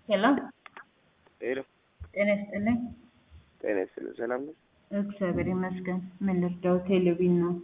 ሄሎ ሄሎ ጤና ይስጥልኝ። ጤና ይስጥልኝ። ሰላም ነው? እግዚአብሔር ይመስገን። ምን ልርዳው? ቴሌቪዥን ነው።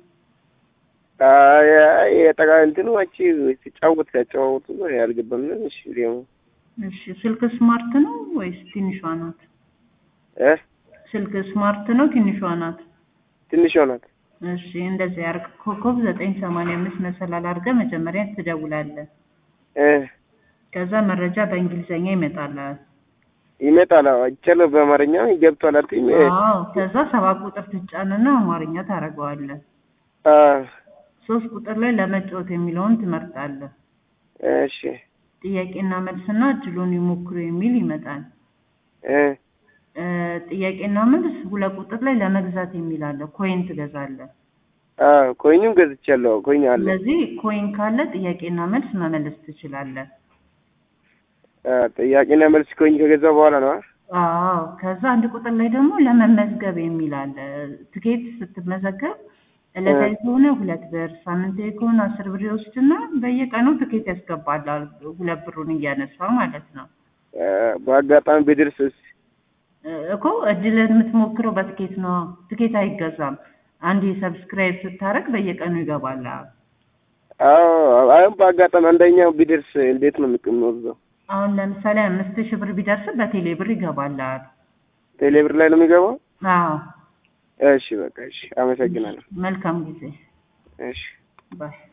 የጠቃ እንትኑ አንቺ ሲጫወት ሲያጨዋወቱ ያልገባም ነው። እሺ ደግሞ እሺ፣ ስልክ ስማርት ነው ወይስ ትንሿ ናት? እ ስልክ ስማርት ነው ትንሿ ናት? ትንሿ ናት። እሺ፣ እንደዚህ አርግ። ኮከብ ዘጠኝ ሰማንያ አምስት መሰላል አድርገህ መጀመሪያ ትደውላለህ። እ ከዛ መረጃ በእንግሊዘኛ ይመጣልሃል። ይመጣል። አዎ አይቻለሁ። በአማርኛ ገብቷል አትይም? አዎ። ከዛ ሰባት ቁጥር ትጫንና አማርኛ ታደርገዋለህ። አ ሶስት ቁጥር ላይ ለመጫወት የሚለውን ትመርጣለህ። እሺ ጥያቄና መልስና እድሉን ይሞክሩ የሚል ይመጣል። እ እ ጥያቄና መልስ ሁለት ቁጥር ላይ ለመግዛት የሚል አለ። ኮይን ትገዛለህ። አ ኮይኑን ገዝቻለሁ። ኮይን አለ። ስለዚህ ኮይን ካለ ጥያቄና መልስ መመለስ ትችላለህ። አ ጥያቄና መልስ ኮይን ከገዛ በኋላ ነው። አዎ። ከዛ አንድ ቁጥር ላይ ደግሞ ለመመዝገብ የሚል አለ። ትኬት ስትመዘገብ ዕለታዊ ከሆነ ሁለት ብር፣ ሳምንታዊ ከሆነ አስር ብር ይወስድና በየቀኑ ትኬት ያስገባላል። ሁለት ብሩን እያነሳ ማለት ነው። አ በአጋጣሚ ቢደርስስ? እ እኮ እድልን የምትሞክረው በትኬት ነው። ትኬት አይገዛም። አንድ ሰብስክራይብ ስታደርግ በየቀኑ ይገባላል። አዎ አሁን በአጋጣሚ አንደኛው ቢደርስ እንዴት ነው የምንወስደው? አሁን ለምሳሌ አምስት ሺህ ብር ቢደርስ በቴሌ ብር ይገባላል። ቴሌብር ላይ ነው የሚገባው? አዎ። እሺ በቃ እሺ፣ አመሰግናለሁ። መልካም ጊዜ። እሺ ባይ